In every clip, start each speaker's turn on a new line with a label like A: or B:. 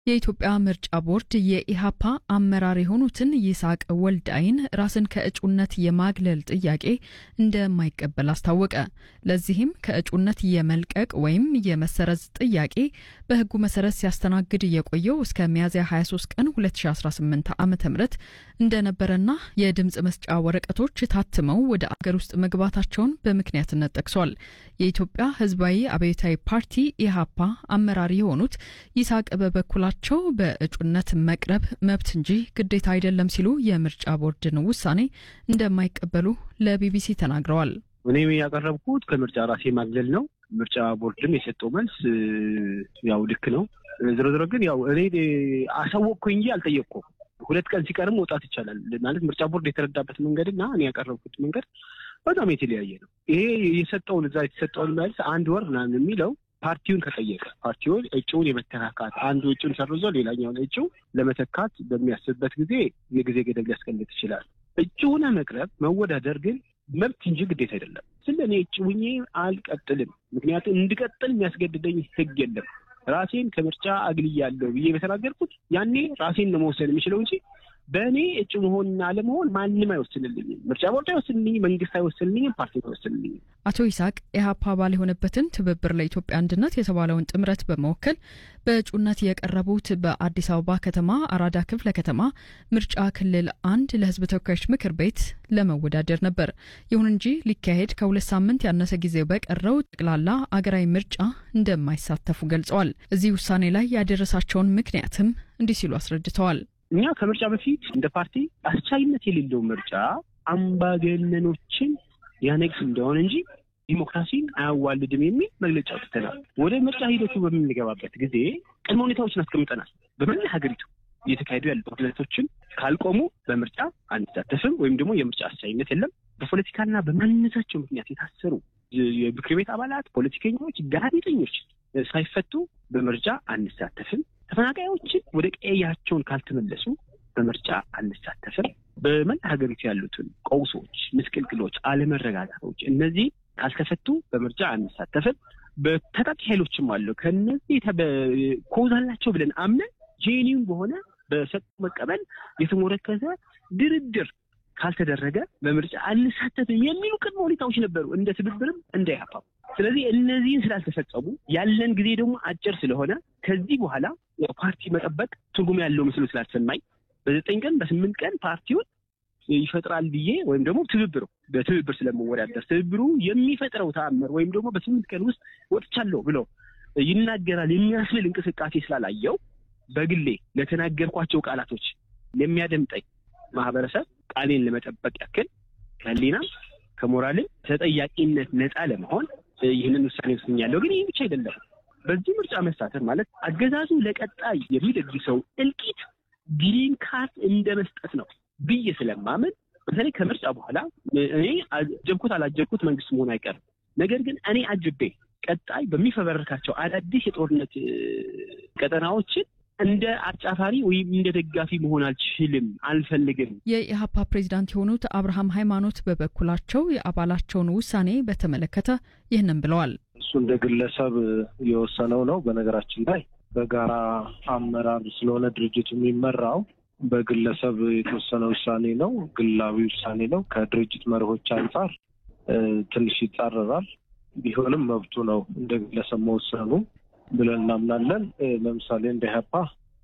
A: የኢትዮጵያ ምርጫ ቦርድ የኢሃፓ አመራር የሆኑትን ይስሐቅ ወልዳይን ራስን ከእጩነት የማግለል ጥያቄ እንደማይቀበል አስታወቀ። ለዚህም ከእጩነት የመልቀቅ ወይም የመሰረዝ ጥያቄ በሕጉ መሰረት ሲያስተናግድ የቆየው እስከ ሚያዝያ 23 ቀን 2018 ዓ ም እንደነበረና የድምፅ መስጫ ወረቀቶች ታትመው ወደ አገር ውስጥ መግባታቸውን በምክንያትነት ጠቅሷል። የኢትዮጵያ ሕዝባዊ አብዮታዊ ፓርቲ ኢሃፓ አመራር የሆኑት ይስሐቅ በበኩላቸው በእጩነት መቅረብ መብት እንጂ ግዴታ አይደለም ሲሉ የምርጫ ቦርድን ውሳኔ እንደማይቀበሉ ለቢቢሲ ተናግረዋል።
B: እኔ ያቀረብኩት ከምርጫ ራሴ ማግለል ነው። ምርጫ ቦርድም የሰጠው መልስ ያው ልክ ነው። ዝሮ ዝሮ ግን ያው እኔ አሳወቅኩ እንጂ አልጠየቅኩም። ሁለት ቀን ሲቀርም መውጣት ይቻላል ማለት ምርጫ ቦርድ የተረዳበት መንገድ እና እኔ ያቀረብኩት መንገድ በጣም የተለያየ ነው። ይሄ የሰጠውን እዛ የተሰጠውን መልስ አንድ ወር ምናምን የሚለው ፓርቲውን ከጠየቀ ፓርቲውን እጩውን የመተካካት አንዱ እጩን ሰርዞ ሌላኛውን እጩ ለመተካት በሚያስብበት ጊዜ የጊዜ ገደብ ሊያስቀምጥ ይችላል። እጩ ሆነ መቅረብ መወዳደር ግን መብት እንጂ ግዴታ አይደለም። ስለ እኔ እጩ ሆኜ አልቀጥልም። ምክንያቱም እንድቀጥል የሚያስገድደኝ ሕግ የለም። ራሴን ከምርጫ አግልያለሁ ብዬ በተናገርኩት ያኔ ራሴን ነው መወሰን የሚችለው እንጂ በእኔ እጩ መሆንና አለመሆን ማንም አይወስንልኝም። ምርጫ ቦርድ አይወስንልኝም፣ መንግስት አይወስንልኝም፣ ፓርቲ አይወስንልኝም።
A: አቶ ይስሐቅ ኢህአፓ አባል የሆነበትን ትብብር ለኢትዮጵያ አንድነት የተባለውን ጥምረት በመወከል በእጩነት የቀረቡት በአዲስ አበባ ከተማ አራዳ ክፍለ ከተማ ምርጫ ክልል አንድ ለህዝብ ተወካዮች ምክር ቤት ለመወዳደር ነበር። ይሁን እንጂ ሊካሄድ ከሁለት ሳምንት ያነሰ ጊዜ በቀረው ጠቅላላ አገራዊ ምርጫ እንደማይሳተፉ ገልጸዋል። እዚህ ውሳኔ ላይ ያደረሳቸውን ምክንያትም እንዲህ ሲሉ አስረድተዋል።
B: እኛ ከምርጫ በፊት እንደ ፓርቲ አስቻይነት የሌለው ምርጫ አምባገነኖችን ያነግስ እንደሆነ እንጂ ዲሞክራሲን አያዋልድም የሚል መግለጫ አውጥተናል። ወደ ምርጫ ሂደቱ በምንገባበት ጊዜ ቅድመ ሁኔታዎችን አስቀምጠናል። በመላ ሀገሪቱ እየተካሄዱ ያሉ ጦርነቶችን ካልቆሙ በምርጫ አንሳተፍም ወይም ደግሞ የምርጫ አስቻይነት የለም። በፖለቲካና በማንነታቸው ምክንያት የታሰሩ የምክር ቤት አባላት፣ ፖለቲከኞች፣ ጋዜጠኞች ሳይፈቱ በምርጫ አንሳተፍም። ተፈናቃዮችን ወደ ቀያቸውን ካልተመለሱ በምርጫ አንሳተፍም። በመላ ሀገሪቱ ያሉትን ቀውሶች፣ ምስቅልቅሎች፣ አለመረጋጋቶች እነዚህ ካልተፈቱ በምርጫ አንሳተፍም። በታጣቂ ኃይሎችም አሉ። ከነዚህ ኮዝ አላቸው ብለን አምነን ጄኒውን በሆነ በሰጡ መቀበል የተሞረከዘ ድርድር ካልተደረገ በምርጫ አንሳተፍም የሚሉ ቅድመ ሁኔታዎች ነበሩ፣ እንደ ትብብርም እንደ ኢህአፓ። ስለዚህ እነዚህን ስላልተፈጸሙ ያለን ጊዜ ደግሞ አጭር ስለሆነ ከዚህ በኋላ ፓርቲ መጠበቅ ትርጉም ያለው ምስሉ ስላልሰማኝ በዘጠኝ ቀን በስምንት ቀን ፓርቲውን ይፈጥራል ብዬ ወይም ደግሞ ትብብሩ በትብብር ስለመወዳደር ትብብሩ የሚፈጥረው ተአምር ወይም ደግሞ በስምንት ቀን ውስጥ ወጥቻለሁ ብሎ ይናገራል የሚያስብል እንቅስቃሴ ስላላየው በግሌ ለተናገርኳቸው ቃላቶች ለሚያደምጠኝ ማህበረሰብ ቃሌን ለመጠበቅ ያክል ከህሊናም ከሞራልም ተጠያቂነት ነፃ ለመሆን ይህንን ውሳኔ ወስኛለሁ። ግን ይህ ብቻ አይደለም። በዚህ ምርጫ መሳተፍ ማለት አገዛዙ ለቀጣይ የሚደግሰው እልቂት ግሪን ካርድ እንደ መስጠት ነው ብዬ ስለማምን በተለይ ከምርጫ በኋላ እኔ አጀብኩት አላጀብኩት መንግስት መሆን አይቀርም። ነገር ግን እኔ አጅቤ ቀጣይ በሚፈበረካቸው አዳዲስ የጦርነት ቀጠናዎችን እንደ አጫፋሪ ወይም እንደ ደጋፊ መሆን አልችልም፣ አልፈልግም።
A: የኢህአፓ ፕሬዚዳንት የሆኑት አብርሃም ሃይማኖት በበኩላቸው የአባላቸውን ውሳኔ በተመለከተ ይህንን ብለዋል።
C: እሱ እንደ ግለሰብ የወሰነው ነው። በነገራችን ላይ በጋራ አመራር ስለሆነ ድርጅቱ የሚመራው በግለሰብ የተወሰነ ውሳኔ ነው። ግላዊ ውሳኔ ነው። ከድርጅት መርሆች አንጻር ትንሽ ይጻረራል። ቢሆንም መብቱ ነው እንደ ግለሰብ መወሰኑ ብለን እናምናለን። ለምሳሌ እንደ ኢህአፓ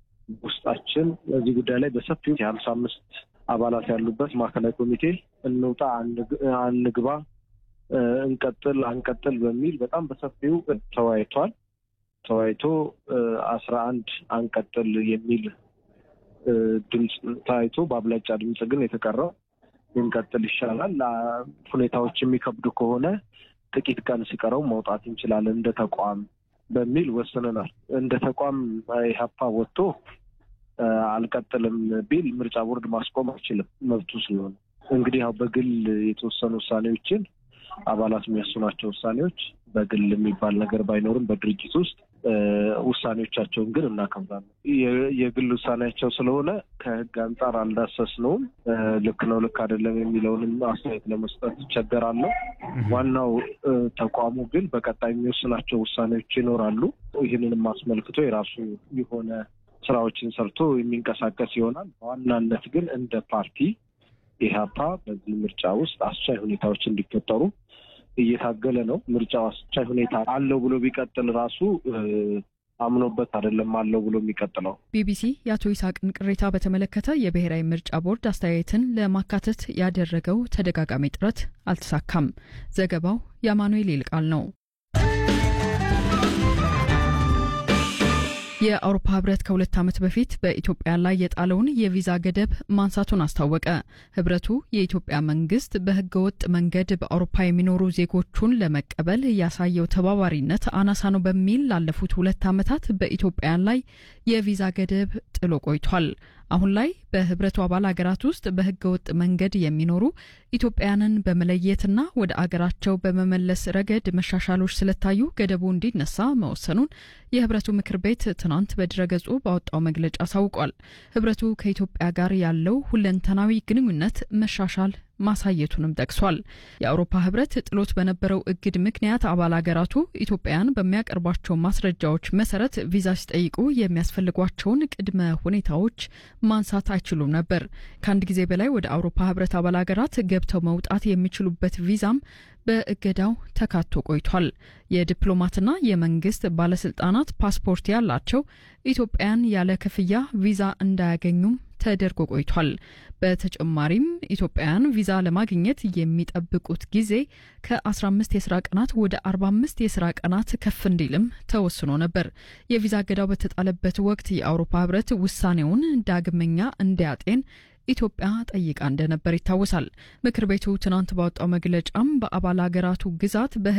C: ውስጣችን በዚህ ጉዳይ ላይ በሰፊው የሀምሳ አምስት አባላት ያሉበት ማዕከላዊ ኮሚቴ እንውጣ፣ አንግባ፣ እንቀጥል፣ አንቀጥል በሚል በጣም በሰፊው ተወያይቷል። ተወያይቶ አስራ አንድ አንቀጥል የሚል ድምፅ ታይቶ በአብላጫ ድምፅ ግን የተቀረው ብንቀጥል ይሻላል፣ ሁኔታዎች የሚከብዱ ከሆነ ጥቂት ቀን ሲቀረው መውጣት እንችላለን እንደ ተቋም በሚል ወስነናል። እንደ ተቋም ኢህአፓ ወጥቶ አልቀጥልም ቢል ምርጫ ቦርድ ማስቆም አይችልም፣ መብቱ ስለሆነ። እንግዲህ ያው በግል የተወሰኑ ውሳኔዎችን አባላት የሚወስኗቸው ውሳኔዎች በግል የሚባል ነገር ባይኖርም በድርጅት ውስጥ ውሳኔዎቻቸውን ግን እናከብራለን። የግል ውሳኔያቸው ስለሆነ ከህግ አንጻር አልዳሰስነውም። ልክ ነው ልክ አይደለም የሚለውንም አስተያየት ለመስጠት ይቸገራለሁ። ዋናው ተቋሙ ግን በቀጣይ የሚወስናቸው ውሳኔዎች ይኖራሉ። ይህንንም አስመልክቶ የራሱ የሆነ ስራዎችን ሰርቶ የሚንቀሳቀስ ይሆናል። በዋናነት ግን እንደ ፓርቲ ኢህአፓ በዚህ ምርጫ ውስጥ አስቻይ ሁኔታዎች እንዲፈጠሩ እየታገለ ነው። ምርጫው አስቻይ ሁኔታ አለው ብሎ ቢቀጥል ራሱ አምኖበት አይደለም አለው ብሎ የሚቀጥለው።
A: ቢቢሲ የአቶ ይስሐቅን ቅሬታ በተመለከተ የብሔራዊ ምርጫ ቦርድ አስተያየትን ለማካተት ያደረገው ተደጋጋሚ ጥረት አልተሳካም። ዘገባው የአማኑኤል ይልቃል ነው። የአውሮፓ ህብረት ከሁለት ዓመት በፊት በኢትዮጵያ ላይ የጣለውን የቪዛ ገደብ ማንሳቱን አስታወቀ። ህብረቱ የኢትዮጵያ መንግስት በህገወጥ መንገድ በአውሮፓ የሚኖሩ ዜጎቹን ለመቀበል ያሳየው ተባባሪነት አናሳ ነው በሚል ላለፉት ሁለት ዓመታት በኢትዮጵያን ላይ የቪዛ ገደብ ጥሎ ቆይቷል። አሁን ላይ በህብረቱ አባል ሀገራት ውስጥ በህገወጥ መንገድ የሚኖሩ ኢትዮጵያውያንን በመለየትና ወደ አገራቸው በመመለስ ረገድ መሻሻሎች ስለታዩ ገደቡ እንዲነሳ መወሰኑን የህብረቱ ምክር ቤት ትናንት በድረገጹ ባወጣው መግለጫ አሳውቋል። ህብረቱ ከኢትዮጵያ ጋር ያለው ሁለንተናዊ ግንኙነት መሻሻል ማሳየቱንም ጠቅሷል። የአውሮፓ ህብረት ጥሎት በነበረው እግድ ምክንያት አባል ሀገራቱ ኢትዮጵያውያን በሚያቀርቧቸው ማስረጃዎች መሰረት ቪዛ ሲጠይቁ የሚያስፈልጓቸውን ቅድመ ሁኔታዎች ማንሳት አይችሉም ነበር። ከአንድ ጊዜ በላይ ወደ አውሮፓ ህብረት አባል ሀገራት ገብተው መውጣት የሚችሉበት ቪዛም በእገዳው ተካቶ ቆይቷል። የዲፕሎማትና የመንግስት ባለስልጣናት ፓስፖርት ያላቸው ኢትዮጵያን ያለ ክፍያ ቪዛ እንዳያገኙም ተደርጎ ቆይቷል። በተጨማሪም ኢትዮጵያውያን ቪዛ ለማግኘት የሚጠብቁት ጊዜ ከ15 የስራ ቀናት ወደ 45 የስራ ቀናት ከፍ እንዲልም ተወስኖ ነበር። የቪዛ እገዳው በተጣለበት ወቅት የአውሮፓ ህብረት ውሳኔውን ዳግመኛ እንዲያጤን ኢትዮጵያ ጠይቃ እንደነበር ይታወሳል። ምክር ቤቱ ትናንት ባወጣው መግለጫም በአባል ሀገራቱ ግዛት